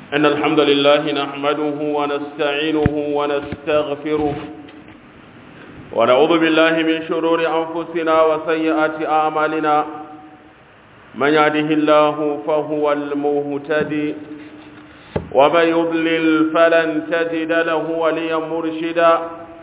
إن الحمد لله نحمده ونستعينه ونستغفره ونعوذ بالله من شرور أنفسنا وسيئات أعمالنا من يهده الله فهو المهتدي ومن يضلل فلن تجد له وليا مرشدا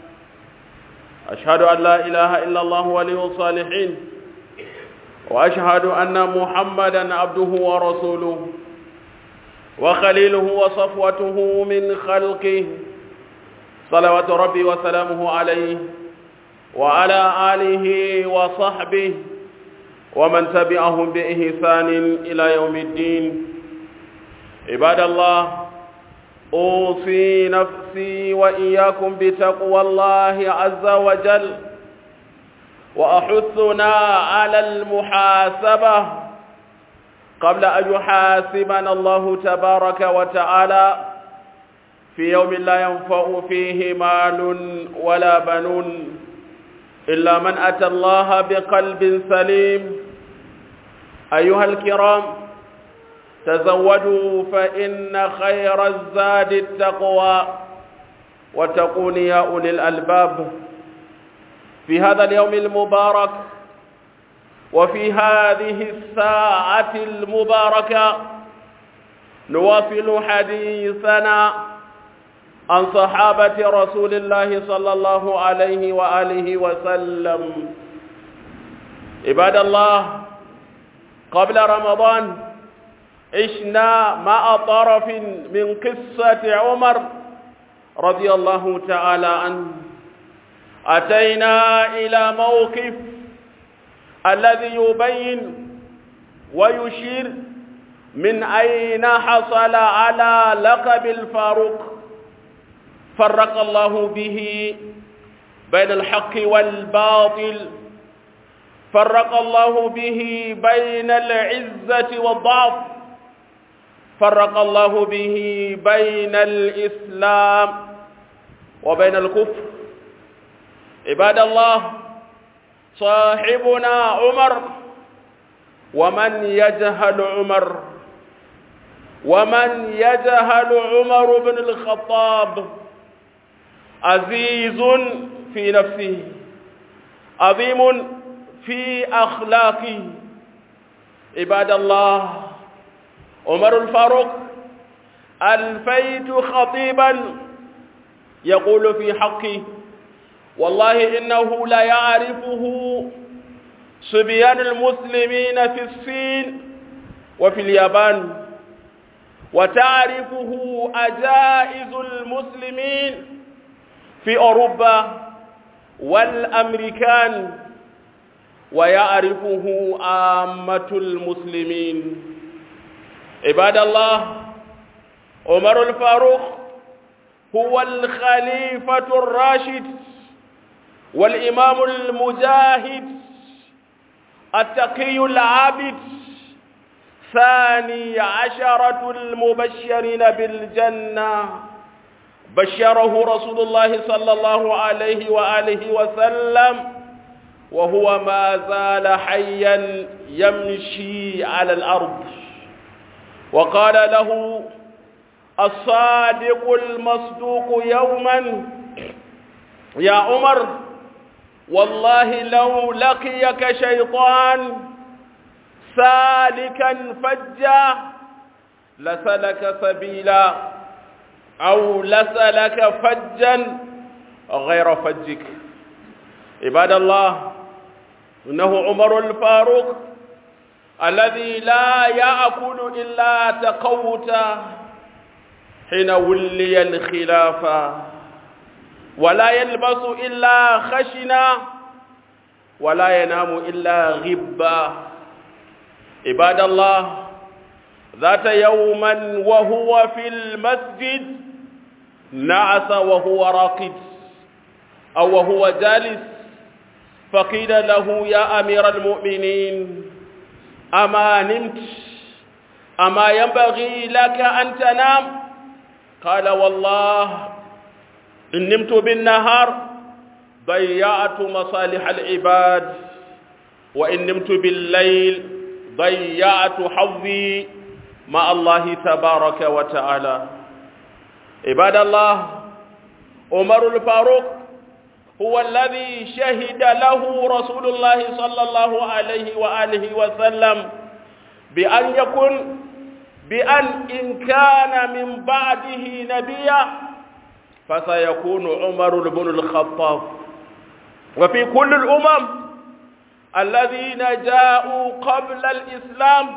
أشهد أن لا إله إلا الله ولي الصالحين وأشهد أن محمدا عبده ورسوله وخليله وصفوته من خلقه صلوات ربي وسلامه عليه وعلى آله وصحبه ومن تبعهم بإحسان إلى يوم الدين عباد الله أوصي نفسي وإياكم بتقوى الله عز وجل وأحثنا على المحاسبة قبل أن يحاسبنا الله تبارك وتعالى في يوم لا ينفع فيه مال ولا بنون إلا من أتى الله بقلب سليم أيها الكرام تزودوا فإن خير الزاد التقوى وتقون يا أولي الألباب في هذا اليوم المبارك وفي هذه الساعة المباركة نواصل حديثنا عن صحابة رسول الله صلى الله عليه وآله وسلم عباد الله قبل رمضان عشنا مع طرف من قصة عمر رضي الله تعالى عنه أتينا إلى موقف الذي يبين ويشير من أين حصل على لقب الفاروق فرق الله به بين الحق والباطل فرق الله به بين العزة والضعف فرق الله به بين الإسلام وبين الكفر عباد الله صاحبنا عمر ومن يجهل عمر ومن يجهل عمر بن الخطاب عزيز في نفسه عظيم في أخلاقه عباد الله عمر الفاروق ألفيت خطيبا يقول في حقه والله إنه لا يعرفه صبيان المسلمين في الصين وفي اليابان وتعرفه أجائز المسلمين في أوروبا والأمريكان ويعرفه عامة المسلمين عباد الله عمر الفاروق هو الخليفة الراشد والإمام المجاهد التقي العابد ثاني عشرة المبشرين بالجنة بشره رسول الله صلى الله عليه وآله وسلم وهو ما زال حيا يمشي على الأرض وقال له الصادق المصدوق يوما يا عمر والله لو لقيك شيطان سالكا فجا لسلك سبيلا أو لسلك فجا غير فجك عباد الله إنه عمر الفاروق الذي لا يأكل إلا تقوتا حين ولي الخلافة ولا يلبس إلا خشنا ولا ينام إلا غبا عباد الله ذات يوما وهو في المسجد نعس وهو راقد أو وهو جالس فقيل له يا أمير المؤمنين أما نمت أما ينبغي لك أن تنام قال والله إن نمت بالنهار ضيعت مصالح العباد وإن نمت بالليل ضيعت حظي مع الله تبارك وتعالى عباد الله عمر الفاروق هو الذي شهد له رسول الله صلى الله عليه وآله وسلم بأن يكون بأن إن كان من بعده نبيا فسيكون عمر بن الخطاب وفي كل الأمم الذين جاءوا قبل الإسلام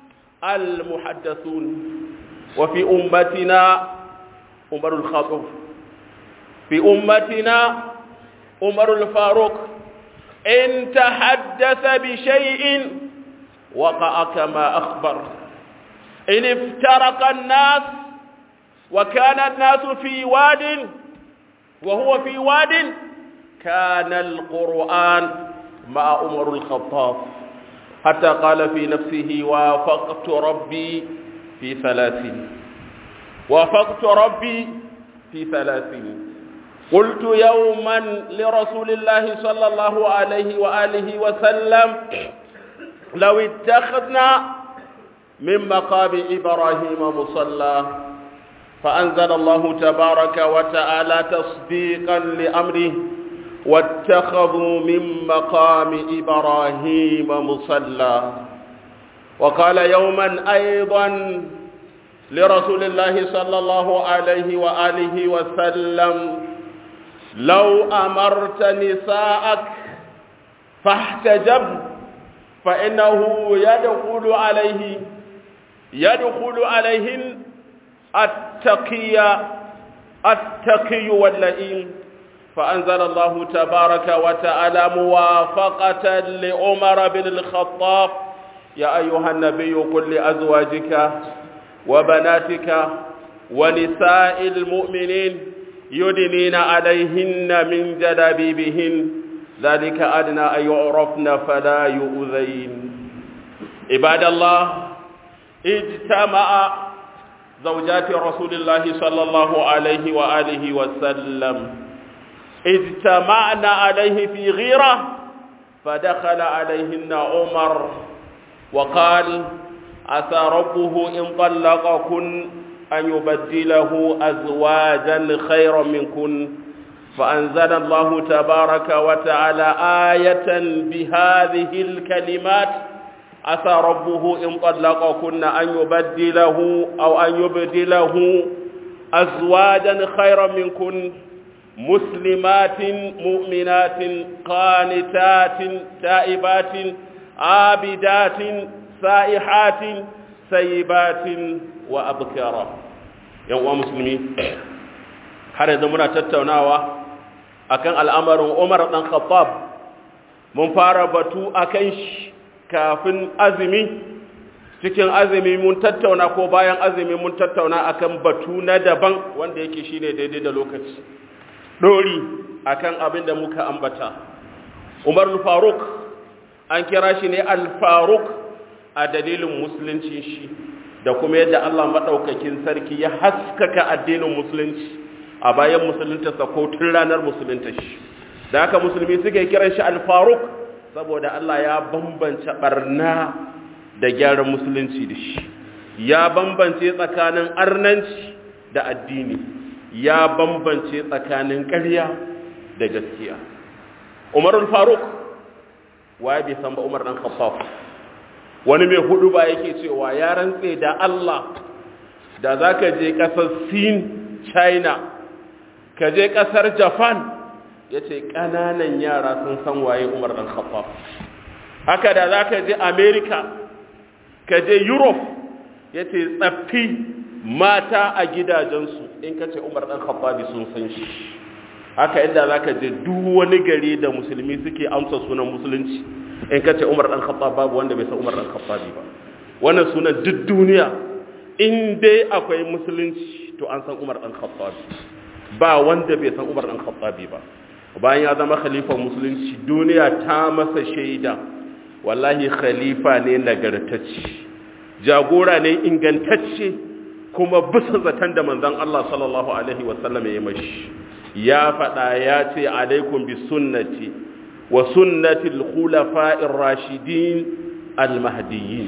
المحدثون وفي أمتنا عمر الخطاب في أمتنا عمر الفاروق إن تحدث بشيء وقع كما أخبر إن افترق الناس وكان الناس في واد وهو في واد كان القرآن مع عمر الخطاب حتى قال في نفسه وافقت ربي في ثلاثين وافقت ربي في ثلاثين قلت يوما لرسول الله صلى الله عليه وآله وسلم لو اتخذنا من مقام إبراهيم مصلى فأنزل الله تبارك وتعالى تصديقا لأمره واتخذوا من مقام إبراهيم مصلى وقال يوما أيضا لرسول الله صلى الله عليه وآله وسلم لو أمرت نساءك فاحتجب فإنه يدخل عليه يدخل عليهن التقي التقي واللئيم فأنزل الله تبارك وتعالى موافقة لعمر بن الخطاب يا أيها النبي قل لأزواجك وبناتك ونساء المؤمنين يدنين عليهن من جلابيبهن ذلك أدنى أن يعرفن فلا يؤذين عباد الله اجتمع زوجات رسول الله صلى الله عليه وآله وسلم اجتمعنا عليه في غيرة فدخل عليهن عمر وقال عسى ربه إن طلقكن أن يبدله أزواجا خيرا منكن فأنزل الله تبارك وتعالى آية بهذه الكلمات عسى ربه إن طلقكن أن يبدله أو أن يبدله أزواجا خيرا منكن مسلمات مؤمنات قانتات تائبات عابدات سائحات سيبات وأبكارا يا مسلمين har yanzu muna tattaunawa akan al'amarin Umar dan Khattab mun fara batu akan shi kafin azumi cikin azumi mun tattauna ko bayan azumi mun tattauna akan batu na daban wanda yake shine daidai da lokaci dori akan abin da muka ambata Umar al-Faruq an kira shi ne al-Faruq a dalilin musulunci shi da kuma yadda Allah madaukakin sarki ya haskaka addinin musulunci a bayan musulunta ko tun ranar musulunta shi da haka musulmi suke kiran shi al-Faruq saboda Allah ya bambance barna da gyaran musulunci da shi ya bambance tsakanin arnanci da addini ya bambance tsakanin ƙarya da gaskiya Umar al-Faruq waye bai san ba Umar dan Khattab wani mai hudu ba yake cewa ya rantse da Allah da zaka je kasar Sin China ka je kasar Japan yace kananan yara sun san waye Umar dan Khattab haka da zaka je America ka je Europe yace tsaffi mata a gidajensu in ka ce Umar dan Khattab sun san shi haka inda zaka je duk wani gari da musulmi suke amsa sunan musulunci in ka ce Umar dan Khattab babu wanda bai san Umar dan Khattab ba wannan sunan duk duniya in dai akwai musulunci to an san Umar dan Khattab ba wanda bai san Umar dan Khattab ba bayan ya zama khalifan musulunci duniya ta masa shaida wallahi khalifa ne nagartacce jagora ne ingantacce kuma bisa zaton da manzon Allah sallallahu alaihi wasallam ya yi mashi ya faɗa ya ce alaikum bi sunnati wa sunnati al-khulafa'ir rashidin al-mahdiyyin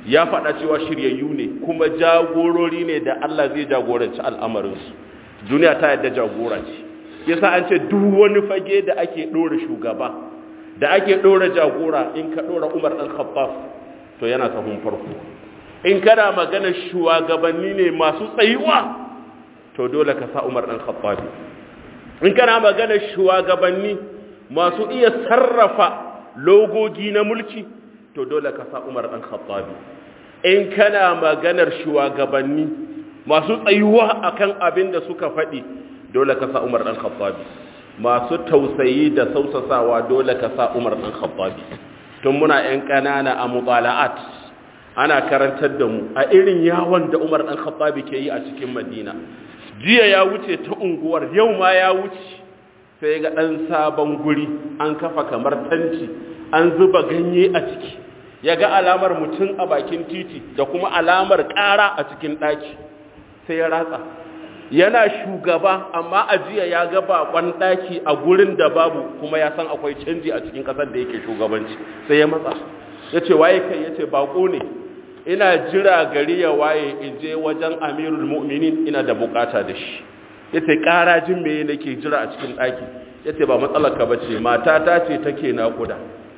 ya faɗa cewa shiryayyu ne kuma jagorori ne da Allah zai jagoranci al'amarinsu duniya ta yadda jagora ce yasa an ce duk wani fage da ake ɗora shugaba da ake ɗora jagora in ka ɗora umar ɗan khabbaf to yana sahun farko in kana magana shugabanni ne masu tsayuwa to dole ka sa umar ɗan khabbafi in kana magana shugabanni masu iya sarrafa logogi na mulki to dole ka sa umar ɗan khabbafi in kana maganar shugabanni masu tsayuwa akan abin da suka faɗi dole ka sa umar ɗan khabbafi masu tausayi da sausasawa dole ka sa umar ɗan khabbafi tun muna 'yan ƙanana a mubala'at ana karantar da mu a irin yawon da umar ɗan khabbafi ke yi a cikin madina jiya ya wuce ta unguwar yau ma ya wuce sai ga ɗan sabon guri an kafa kamar tanti an zuba ganye a ciki ya ga alamar mutum a bakin titi da kuma alamar ƙara a cikin ɗaki sai ya ratsa yana shugaba amma a jiya ya ga bakon ɗaki a gurin da babu kuma ya san akwai canji a cikin ƙasar da yake shugabanci sai ya matsa ya ce waye kai ya ce bako ne ina jira gari ya waye in je wajen amirul mu'minin ina da bukata da shi ya ce ƙarajin me nake jira a cikin ɗaki ya ce ba matsalar ka bace matata ce take naƙuda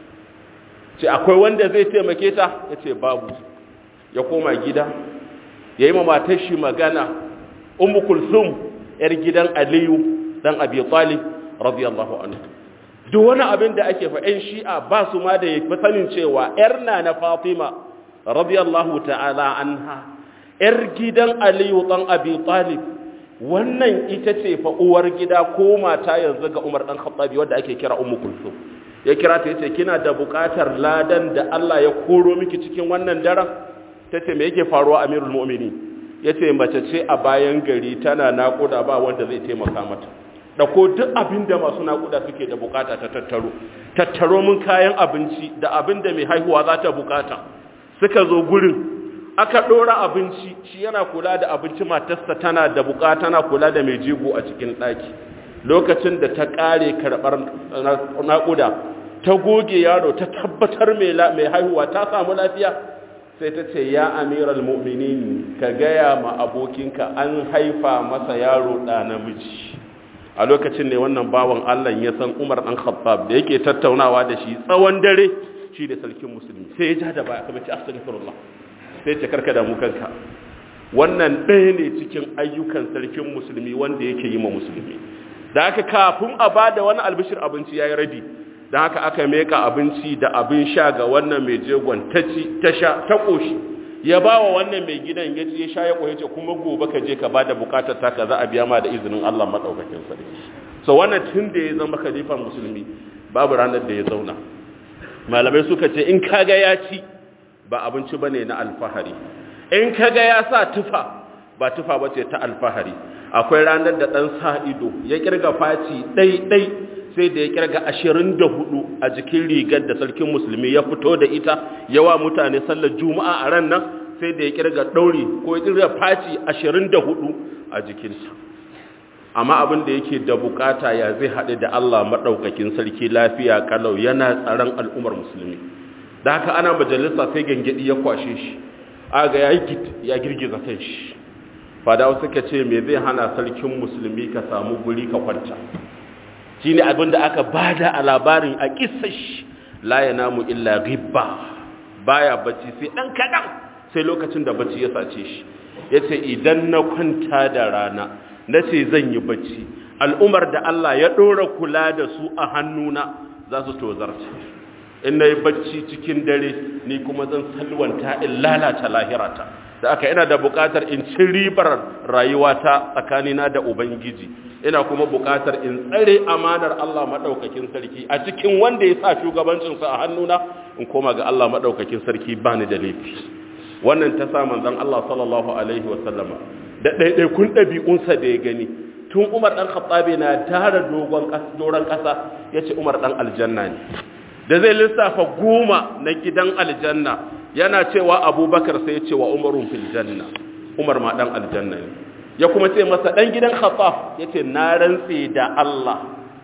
ce akwai wanda zai taimake ta ya ce babu ya koma gida ya yi ma matar shi magana ummu kulsum yar gidan aliyu dan abi talib radiyallahu anhu duk wani abin da ake fa ɗan shi'a ba su ma da yafi sanin cewa yar na na fatima radiyallahu ta'ala anha yar gidan aliyu dan abi talib wannan ita ce fa uwar gida ko mata yanzu ga umar dan khattabi wanda ake kira ummu kulsum ya kira ta yace kina da buƙatar ladan da Allah ya koro miki cikin wannan daren tace me yake faruwa amirul mu'minin ya ce mace ce a bayan gari tana naƙuda ba wanda zai taimaka mata da ko duk abin da masu naƙuda suke da bukata ta tattaro tattaro mun kayan abinci da abin da mai haihuwa za ta bukata suka zo gurin aka ɗora abinci shi yana kula da abinci matarsa tana da bukata tana kula da mai jego a cikin ɗaki lokacin da ta ƙare karɓar naƙuda ta goge yaro ta tabbatar mai haihuwa ta samu lafiya sai ta ce ya amiral mu'minin ka gaya ma abokinka an haifa masa yaro ɗa namiji a lokacin ne wannan bawan Allah ya san Umar ɗan Khattab da yake tattaunawa da shi tsawon dare shi da sarkin musulmi sai ya ja da baya kuma ce astaghfirullah sai ce karka damu kanka wannan ɗaya ne cikin ayyukan sarkin musulmi wanda yake yi ma musulmi da haka kafin a bada wani albishir abinci yayi rabi da haka aka meka abinci da abin sha ga wannan mai jegon ta ci ta sha ta koshi ya ba wa wannan mai gidan ya ci ya sha ya koyi ce kuma gobe ka je ka ba da bukatar taka za a biya ma da izinin Allah madaukakin sarki so wannan tun da ya zama khalifan musulmi babu ranar da ya zauna malamai suka ce in kaga ya ci ba abinci bane na alfahari in kaga ya sa tufa ba tufa bace ta alfahari akwai ranar da dan sa ido ya kirga faci dai dai sai da ya kirga ashirin da hudu a jikin rigar da sarkin musulmi ya fito da ita yawa mutane sallar juma'a a ran nan sai da ya kirga ɗauri ko ya kirga faci ashirin da hudu a jikinsa amma abin da yake da bukata ya zai haɗu da Allah maɗaukakin sarki lafiya kalau yana tsaron al'ummar musulmi da haka ana majalisa sai gangadi ya kwashe shi aga ya yi ya girgiza kan shi fadawa suka ce me zai hana sarkin musulmi ka samu guri ka kwanta shi ne abin da aka bada a labarin a kisashi la ya namu illa ribba baya bacci sai ɗan kaɗan sai lokacin da bacci ya sace shi ya ce idan na kwanta da rana na ce zan yi bacci al'umar da Allah ya ɗora kula da su a hannuna za su tozarta in na yi bacci cikin dare ni kuma zan salwanta in lalata lahirata da aka ina da buƙatar in ci ribar rayuwata tsakanina da ubangiji ina kuma buƙatar in tsare amanar Allah maɗaukakin sarki a cikin wanda ya sa shugabancinsa a hannuna in koma ga Allah maɗaukakin sarki ba ni da laifi wannan ta sa manzon Allah sallallahu alaihi wa sallama da ɗaiɗaikun ɗabi'unsa da ya gani tun Umar ɗan Khattabi na tara dogon doron ƙasa ya ce Umar ɗan aljanna ne da zai lissafa goma na gidan aljanna yana cewa abubakar sai ya ce wa umarun fil janna umar ma ɗan aljanna ne ya kuma ce masa ɗan gidan khattab ya ce na rantse da Allah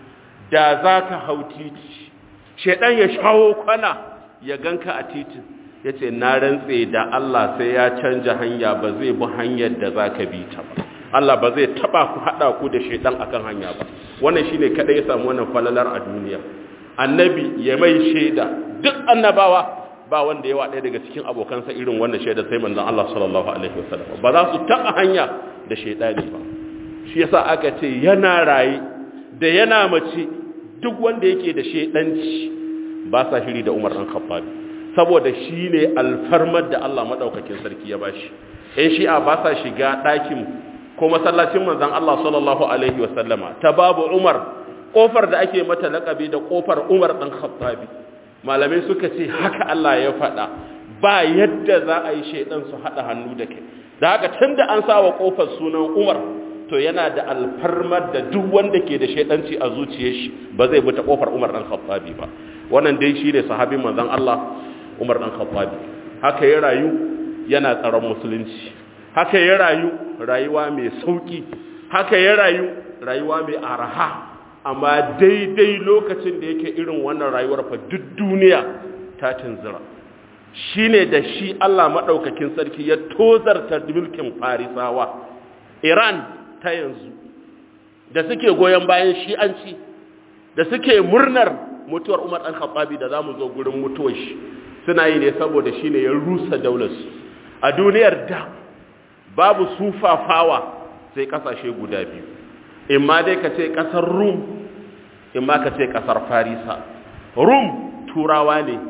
da za ka hau titi shaidan ya shawo kwana ya ganka a titin ya ce na rantse da Allah sai ya canja hanya ba zai bi hanyar da za ka bi ta ba Allah ba zai taba ku haɗa ku da shaidan akan hanya ba wannan shine kaɗai ya samu wannan falalar a duniya annabi ya mai shaida duk annabawa ba wanda ya ɗaya daga cikin abokansa irin wannan shaida sai manzon Allah sallallahu alaihi wasallam ba za su taɓa hanya da shaidani ba shi yasa aka ce yana raye da yana mace duk wanda yake da shaidanci ba sa shiri da Umar dan Khattab saboda shine alfarmar da Allah madaukakin sarki ya bashi eh shi'a ba sa shiga ɗakin ko masallacin manzon Allah sallallahu alaihi wasallama ta babu Umar kofar da ake mata laƙabi da kofar Umar dan Khattabi malamai suka ce haka Allah ya faɗa ba yadda za a yi shaidan su haɗa hannu da kai da haka tun da an sawa ƙofar sunan umar to yana da alfarmar da duk wanda ke da shaidanci a zuciyar shi ba zai bi ta ƙofar umar ɗan khattabi ba wannan dai shi ne sahabin manzon Allah umar ɗan khattabi haka ya rayu yana tsaron musulunci haka ya rayu rayuwa mai sauki haka ya rayu rayuwa mai araha amma daidai lokacin da yake irin wannan rayuwar fa duk duniya ta tunzura shi ne da shi Allah maɗaukakin sarki ya tozarta mulkin farisawa iran ta yanzu da suke goyon bayan shi'anci da suke murnar mutuwar umar ɗan khattabi da za mu zo gurin mutuwar shi suna yi ne saboda shi ne ya rusa daularsu a duniyar da babu sufafawa sai ƙasashe guda biyu in ma dai ka ce ƙasar rum in ma ka ce ƙasar farisa rum turawa ne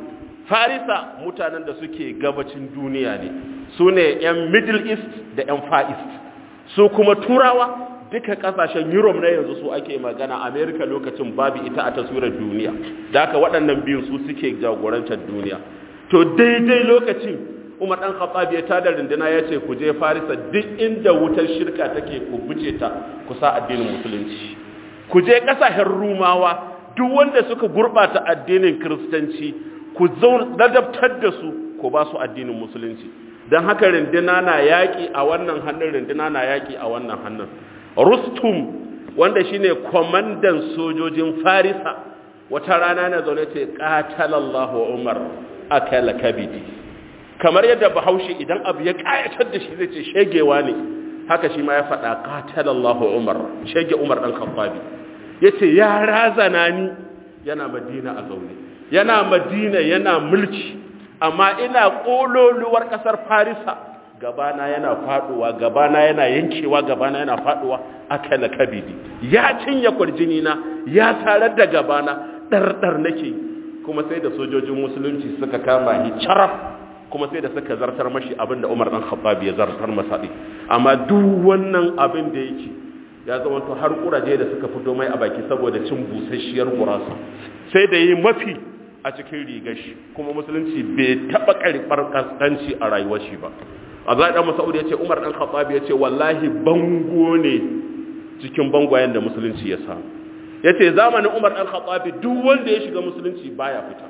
farisa mutanen da suke gabacin duniya ne su ne 'yan middle east da 'yan far east su kuma turawa duka kasashen europe na yanzu su ake magana america lokacin babu ita a taswirar duniya da haka waɗannan biyun su suke jagorantar duniya to daidai lokacin umar ɗan khattab ya tada runduna ya ce ku je farisa duk inda wutar shirka take ku buce ta ku sa addinin musulunci ku je ƙasashen rumawa duk wanda suka gurɓata addinin kiristanci ku ladabtar da su ku ba su addinin musulunci don haka rindina na yaƙi a wannan hannun rindina na yaƙi a wannan hannun rustum wanda shine kwamandan sojojin farisa wata rana na zaune ce ƙatalallahu umar akala kabidi kamar yadda bahaushe idan abu ya ƙayatar da shi zai ce shegewa ne haka shi ma ya faɗa ƙatalallahu umar shege umar ɗan kamfabi ya ce ya razana ni yana madina a zaune yana madina yana mulki amma ina ƙololuwar ƙasar farisa gabana yana faɗuwa gabana yana yankewa gabana yana faɗuwa aka na kabidi ya cinye kwarjini na ya tarar da gabana ɗarɗar nake kuma sai da sojojin musulunci suka kama ni caraf kuma sai da suka zartar mashi abin da umar ɗan khattab ya zartar masa amma duk wannan abin da yake ya zama to har kuraje da suka fito mai a baki saboda cin busasshiyar gurasa sai da yi mafi a cikin rigar shi kuma musulunci bai taba karbar kaskanci a rayuwar shi ba Abdullahi dan Mas'ud yace Umar dan Khattab yace wallahi bango ne cikin bangwayen da musulunci ya samu yace zamanin Umar dan Khattab duk wanda ya shiga musulunci baya fita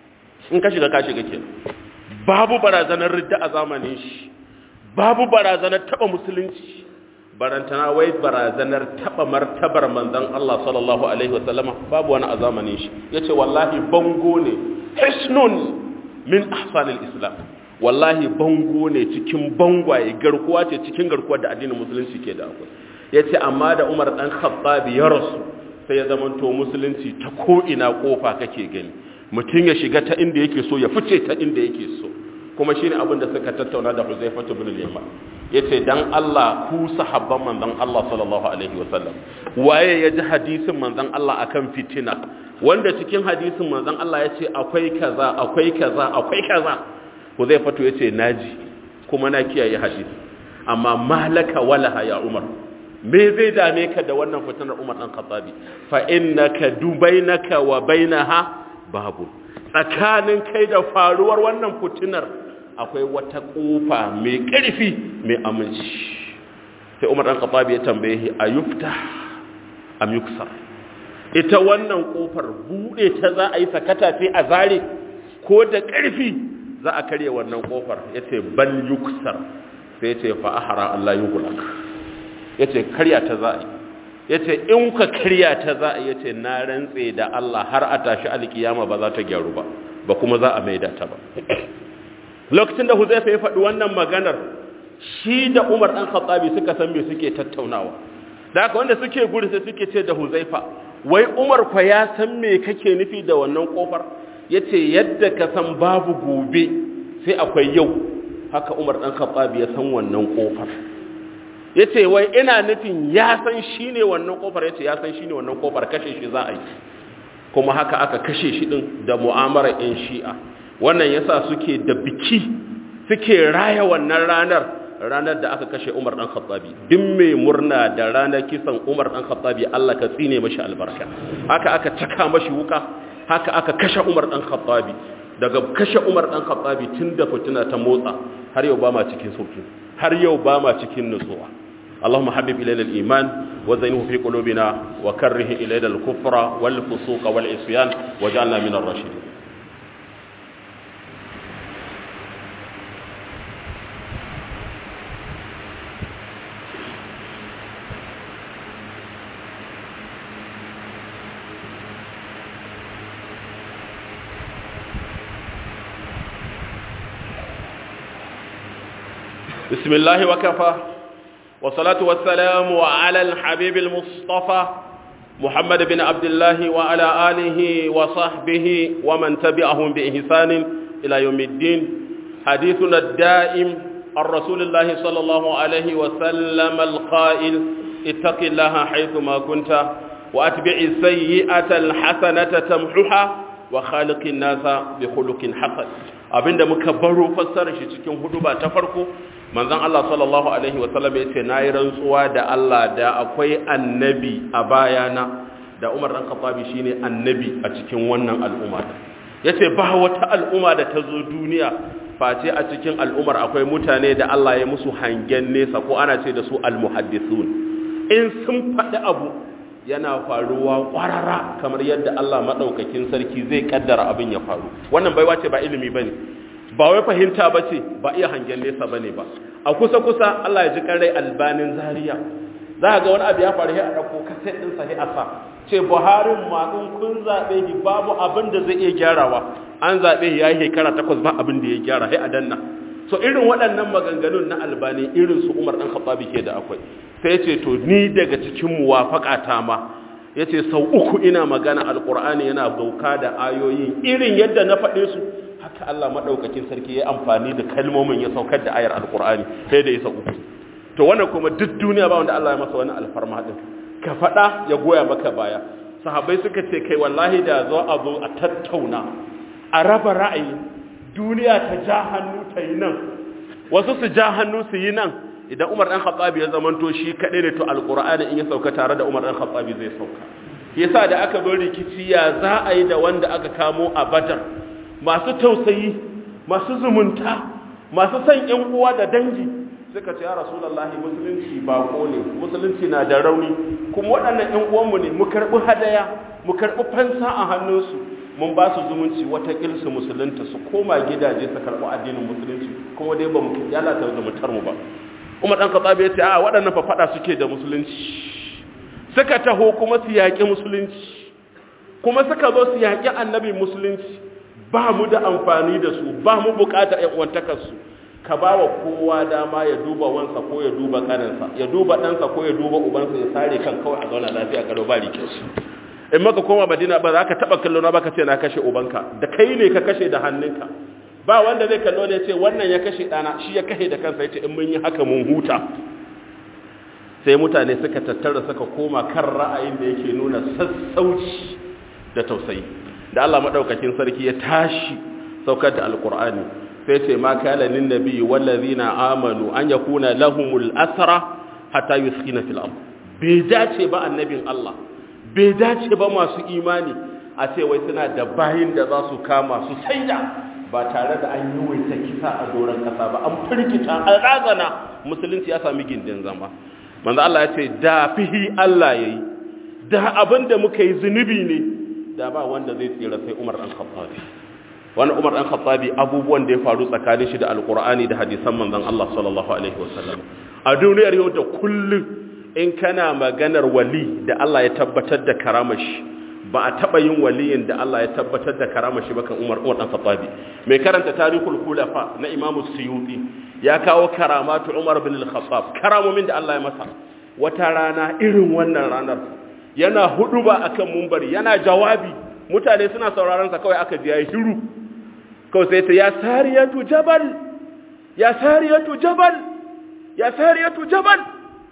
in ka shiga ka shiga kenan babu barazanar ridda a zamanin shi babu barazanar taba musulunci barantana wai barazanar taba martabar manzon Allah sallallahu alaihi wasallama babu wani a zamanin shi yace wallahi bango ne hisnun min ahsanil islam wallahi bango ne cikin bangwaye garkuwa ce cikin garkuwar da addinin musulunci ke da akwai yace amma da Umar dan Khattab ya rasu sai ya zamanto musulunci ta ko ina kofa kake gani mutum ya shiga ta inda yake so ya fice ta inda yake so kuma shine abin da suka tattauna da Huzaifatu bin al-Yaman yace dan Allah ku sahabban manzon Allah sallallahu alaihi wasallam waye ya ji hadisin manzon Allah akan fitina wanda cikin hadisin manzon Allah yace akwai kaza akwai kaza akwai kaza Huzaifatu yace naji kuma na kiyaye hadisi amma malaka walaha ya Umar me zai dame ka da wannan fitinar Umar dan Khattabi fa innaka dubainaka wa bainaha babu tsakanin kai da faruwar wannan fitinar akwai wata kofa mai ƙarfi mai aminci sai umar ɗan khattabi ya tambaye shi a yufta am yuksar ita wannan kofar buɗe ta za a yi sakata sai a zare ko da ƙarfi za a karya wannan kofar ya ce bal yuksar sai ce fa ahara Allah yughlaq ya ce karya ta za a yi ya ce in ka karya ta za a yi ya ce na rantse da Allah har a tashi alkiyama ba za ta gyaru ba ba kuma za a maida ta ba lokacin da huzaifa ya faɗi wannan maganar shi da umar ɗan khattabi suka san me suke tattaunawa da haka wanda suke gudu sai suke ce da huzaifa wai umar kwa ya san me kake nufi da wannan kofar yace yadda ka san babu gobe sai akwai yau haka umar ɗan khattabi ya san wannan kofar yace wai ina nufin ya san shine wannan kofar yace ya san shine wannan kofar kashe shi za a yi kuma haka aka kashe shi din da mu'amalar yan shi'a wannan yasa suke da biki suke raya wannan ranar ranar da aka kashe Umar dan Khattabi duk mai murna da ranar kisan Umar dan Khattabi Allah ka tsine mashi albarka haka aka caka mashi wuka haka aka kashe Umar dan Khattabi daga kashe Umar dan Khattabi tun da fitina ta motsa har yau ba ma cikin sauki har yau ba ma cikin nutsuwa اللهم حبب إلينا الإيمان وزينه في قلوبنا وكره إلينا الكفر والفسوق والعصيان وجعلنا من الراشدين بسم الله وكفى والصلاة والسلام على الحبيب المصطفى محمد بن عبد الله وعلى آله وصحبه ومن تبعهم بإحسان إلى يوم الدين حديثنا الدائم عن رسول الله صلى الله عليه وسلم القائل اتق الله حيثما كنت وأتبع السيئة الحسنة تمحها وخالق الناس بخلق حسن abinda muka baro fassarar shi cikin huduba ta farko manzon Allah sallallahu alaihi wasallam ya ce nayi rantsuwa da Allah da akwai annabi a bayana da Umar dan Khattabi shine annabi a cikin wannan al'umma yace ba wata al'umma da ta zo duniya face a cikin al'ummar akwai mutane da Allah ya musu hangen nesa ko ana ce da su al-muhaddisun in sun faɗi abu yana faruwa ƙwarara kamar yadda Allah maɗaukakin sarki zai ƙaddara abin ya faru wannan baiwa ce ba ilimi ba ne ba wai fahimta ba ce ba iya hangen nesa ba ne ba a kusa-kusa Allah ya ji ƙarai albanin zariya za ga wani abu ya faru a ɗauko kaset ɗin sahi a sa ce buharin maɗin kun zaɓe shi babu abin da zai iya gyarawa an zaɓe shi ya yi shekara takwas ba abin da ya gyara sai a danna so irin waɗannan maganganun na albani irin su umar ɗan khattabi ke da akwai sai ce to ni daga cikin muwafaƙata ma ya ce sau uku ina magana alƙur'ani yana dauka da ayoyin irin yadda na faɗe su haka Allah maɗaukakin sarki ya amfani da kalmomin ya saukar da ayar alƙur'ani sai da ya sau uku to wannan kuma duk duniya ba wanda Allah ya masa wani alfarma din ka faɗa ya goya maka baya sahabbai suka ce kai wallahi da zo a zo a tattauna a raba ra'ayi duniya ta ja hannu ta yi nan wasu su ja hannu su yi nan idan Umar dan Khattabi ya zamanto shi kadai ne to alqur'ani in ya sauka tare da Umar dan Khattabi zai sauka yasa da aka bar rikici ya za a yi da wanda aka kamo a Badar masu tausayi masu zumunta masu son ƴan uwa da dangi suka ce ya rasulullahi musulunci bako ne musulunci na da rauni kuma waɗannan ƴan uwanmu ne mu karɓi hadaya mu karɓi fansa a hannunsu mun ba su zumunci wata su musulunta su koma gidaje su karɓi addinin musulunci kuma dai ba mu yalata zumuntar mu ba Umar dan Khattab ya ce a waɗannan fa fada suke da musulunci suka taho kuma su yaƙi musulunci kuma suka zo su yaƙi annabi musulunci ba mu da amfani da su ba mu buƙatar ƴan uwantakar su ka ba wa kowa dama ya duba wansa ko ya duba ƙaninsa ya duba ɗansa ko ya duba ubansa ya sare kan kawai a zauna lafiya karo ba rike su in maka koma madina ba za ka taɓa kallo na ba ka ce na kashe ubanka da kai ne ka kashe da hannunka ba wanda zai kallo ne ce wannan ya kashe ɗana shi ya kashe da kansa ya ce in mun yi haka mun huta sai mutane suka tattara suka koma kan ra'ayin da yake nuna sassauci da tausayi da Allah maɗaukakin sarki ya tashi saukar da alkur'ani sai ce ma kana lin nabi wallazina amanu an yakuna lahumul asra hatta yuskina fil ard bai dace ba annabin Allah bai dace ba masu imani a ce wai suna da bayin da za su kama su saida ba tare da an yi waita kisa a doron kasa ba an firgita an razana musulunci ya sami gindin zama manzo Allah ya ce da fihi Allah yayi da abin da muka yi zunubi ne da ba wanda zai tsira sai Umar dan Khattabi wani Umar dan Khattabi abubuwan da ya faru tsakanin shi da Alqur'ani da hadisan manzon Allah sallallahu alaihi wasallam a duniyar yau da kullum in kana maganar wali da Allah ya tabbatar da karamashi ba a taba yin waliyin da Allah ya tabbatar da karama shi bakan Umar Umar dan Khattabi mai karanta tarihul khulafa na Imam Suyuti ya kawo karamatu Umar bin al-Khattab karamomin da Allah ya masa wata rana irin wannan ranar yana huduba akan mumbari yana jawabi mutane suna sauraron sa kawai aka ji yayi shiru kawai sai ta ya sariyatu jabal ya sariyatu jabal ya sariyatu jabal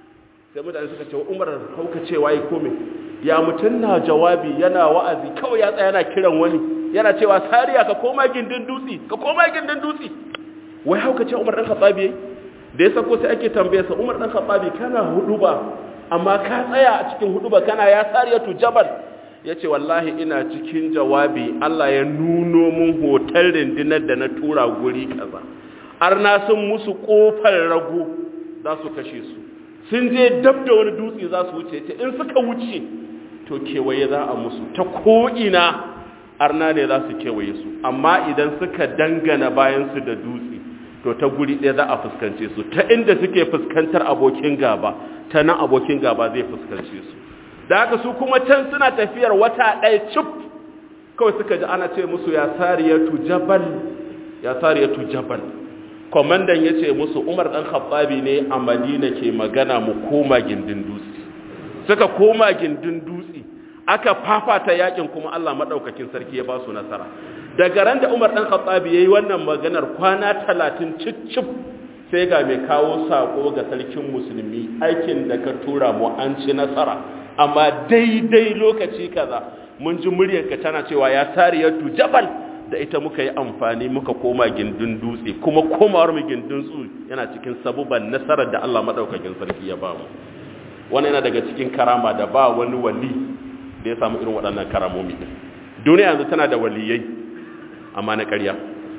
sai mutane suka ce Umar hauka cewa yi kome ya mutun na jawabi yana wa'azi kawai ya tsaya yana kiran wani yana cewa sariya ka koma gindin dutsi ka koma gindin dutsi wai hauka ce Umar dan Khattabi da ya sako sai ake tambaye sa Umar dan Khattabi kana huduba amma ka tsaya a cikin huduba kana ya sariyatu jabal yace wallahi ina cikin jawabi Allah ya nuno mun hotel rindinar da na tura guri kaza arna sun musu kofar rago za su kashe su sun je dab da wani dutse za su wuce ta in suka wuce to kewaye za a musu ta ko'ina arna ne za su kewaye su amma idan suka dangana bayansu da dutse to ta guri ɗaya za a fuskance su ta inda suke fuskantar abokin gaba ta nan abokin gaba zai fuskance su da haka su kuma can suna tafiyar wata ɗaya cif kawai suka ji ana ce musu ya sariyatu jabal ya sariyatu jabal kwamandan ya ce musu umar ɗan khattabi ne a madina ke magana mu koma gindin dutse suka koma gindin dutse aka fafata yakin kuma Allah maɗaukakin sarki ya ba su nasara daga ran da umar ɗan khattabi ya yi wannan maganar kwana talatin cicif sai ga mai kawo saƙo ga sarkin musulmi aikin da ka tura mu an ci nasara amma daidai lokaci kaza mun ji muryarka tana cewa ya sariyatu jabal da ita muka yi amfani muka koma gindin dutse kuma komawar mu gindin su yana cikin sabuban nasarar da Allah madaukakin sarki ya ba mu wannan yana daga cikin karama da ba wani wali da ya samu irin waɗannan karamomi duniya yanzu tana da waliyai amma na ƙarya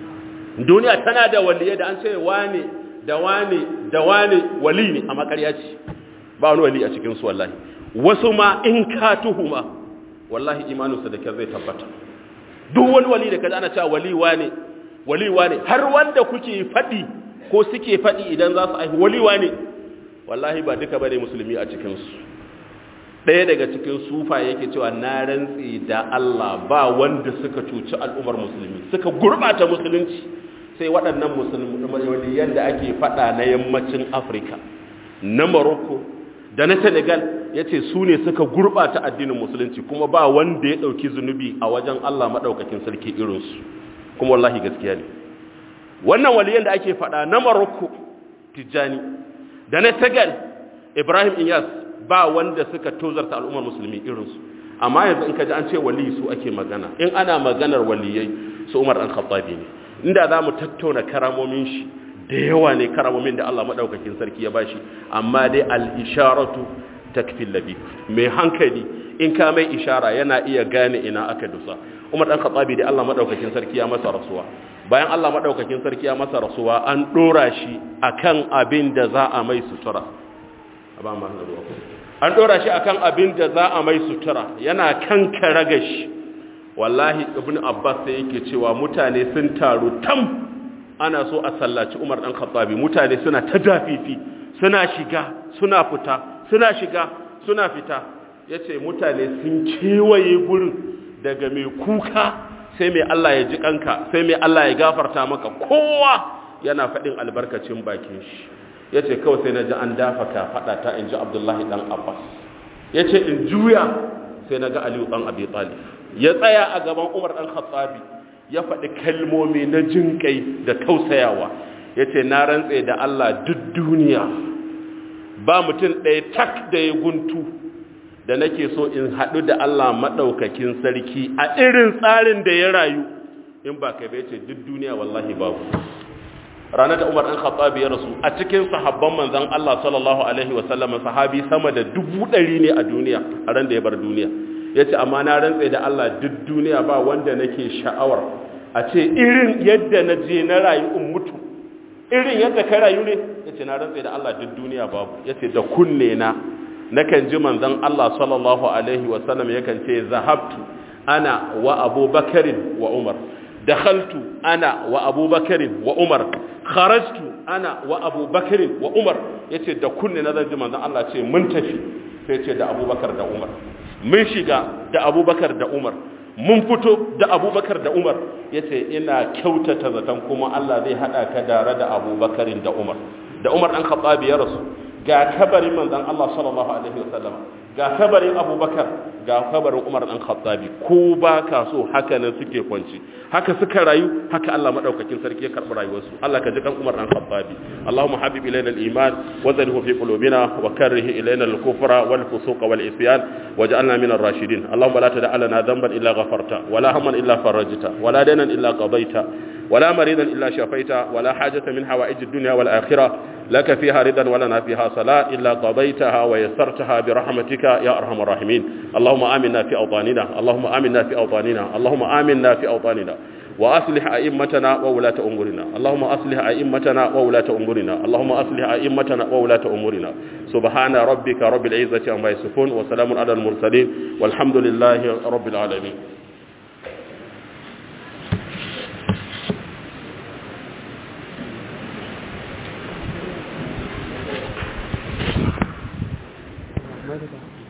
duniya tana da waliyai da an ce wane da wane da wane wali ne amma ƙarya ce ba wani wali a cikin su wallahi wasu ma in ka tuhuma wallahi imaninsa da kyar zai tabbata duk wani wali da kaza ana cewa waliwa ne waliwa ne har wanda kuke faɗi ko suke faɗi idan za su aihu waliwa ne wallahi ba duka bane musulmi a cikin su ɗaya daga cikin sufa yake cewa na rantsi da Allah ba wanda suka cuci al'ummar musulmi suka gurbata musulunci sai waɗannan musulmi waliyan da ake faɗa na yammacin Afirka na Morocco da na Senegal ya ce su ne suka gurɓata addinin musulunci kuma ba wanda ya ɗauki zunubi a wajen Allah maɗaukakin sarki irinsu kuma wallahi gaskiya ne wannan waliyan da ake faɗa na Morocco Tijjani da na Senegal Ibrahim Iyas ba wanda suka tozarta al'ummar musulmi irinsu amma yanzu in ka ji an ce wali su ake magana in ana maganar waliyai su Umar ɗan Khattabi ne inda za mu tattauna karamomin shi da yawa ne karamomin da Allah maɗaukakin sarki ya bashi amma dai al-isharatu takfil labi mai hankali in ka mai ishara yana iya gane ina aka dusa Umar dan Khattabi da Allah madaukakin sarki ya masa rasuwa bayan Allah madaukakin sarki ya masa rasuwa an dora shi akan abin da za a mai sutura ba ma an dora shi akan abin da za a mai sutura yana kan karagashi wallahi ibn Abbas sai yake cewa mutane sun taru tam ana so a sallaci Umar dan Khattabi mutane suna ta dafifi suna shiga suna fita suna shiga suna fita yace mutane sun kewaye gurin daga mai kuka sai mai Allah ya ji kanka sai mai Allah ya gafarta maka kowa yana faɗin albarkacin bakin shi yace kawai sai naji an dafa ka fada ta inji Abdullahi dan Abbas yace in juya sai naga Aliyu dan Abi Talib ya tsaya a gaban Umar dan Khattabi ya faɗi kalmomi na jinƙai da tausayawa ya ce na rantse da Allah duk duniya ba mutum ɗaya tak da ya guntu da nake so in haɗu da Allah maɗaukakin sarki a irin tsarin da ya rayu in ba kai bai ce duk duniya wallahi babu ranar da umar ɗan khattabi ya rasu a cikin sahabban manzan Allah sallallahu alaihi wasallam sahabi sama da dubu ɗari ne a duniya a ran da ya bar duniya ya ce amma na rantse da Allah duk duniya ba wanda nake sha'awar a ce irin yadda na je na rayu in mutu irin yadda ka rayu ne ya ce na rantse da Allah duk duniya babu ya ce da kunne na nakan ji manzon Allah sallallahu alaihi wasallam yakan ce zahabtu ana wa abubakarin wa umar dakhaltu ana wa abubakarin wa umar kharajtu ana wa abubakarin wa umar yace da kunne na zan ji manzon Allah ce mun tafi sai ce da abubakar da umar mun shiga da abubakar da umar mun fito da abubakar da umar ya ce ina kyautata zaton kuma Allah zai haɗa ka dare da abubakarin da umar da umar ɗan khattabi ya rasu ga kabarin manzon Allah sallallahu alaihi wasallam ga kabarin abubakar ga kabarin umar ɗan khattabi ko ba ka so haka nan suke kwanci haka suka rayu haka Allah madaukakin sarki ya karɓi rayuwarsu Allah ka ji kan umar ɗan khattabi Allahumma habib ilayna al-iman wa zalhu fi qulubina wa karrih ilayna al-kufra wal fusuq wal isyan waj'alna min ar-rashidin Allahumma la tada' lana dhanban illa ghafarta wa la hamman illa farajta wa la daynan illa qadayta ولا مريضا إلا شفيت ولا حاجة من حوائج الدنيا والآخرة لك فيها رضا ولنا فيها صلاة إلا قضيتها ويسرتها برحمتك يا أرحم الراحمين اللهم آمنا في أوطاننا اللهم آمنا في أوطاننا اللهم آمنا في أوطاننا وأصلح أئمتنا وولاة أمورنا اللهم أصلح أئمتنا وولاة أمورنا اللهم أصلح أئمتنا وولاة أمورنا سبحان ربك رب العزة عما يصفون وسلام على المرسلين والحمد لله رب العالمين Medical.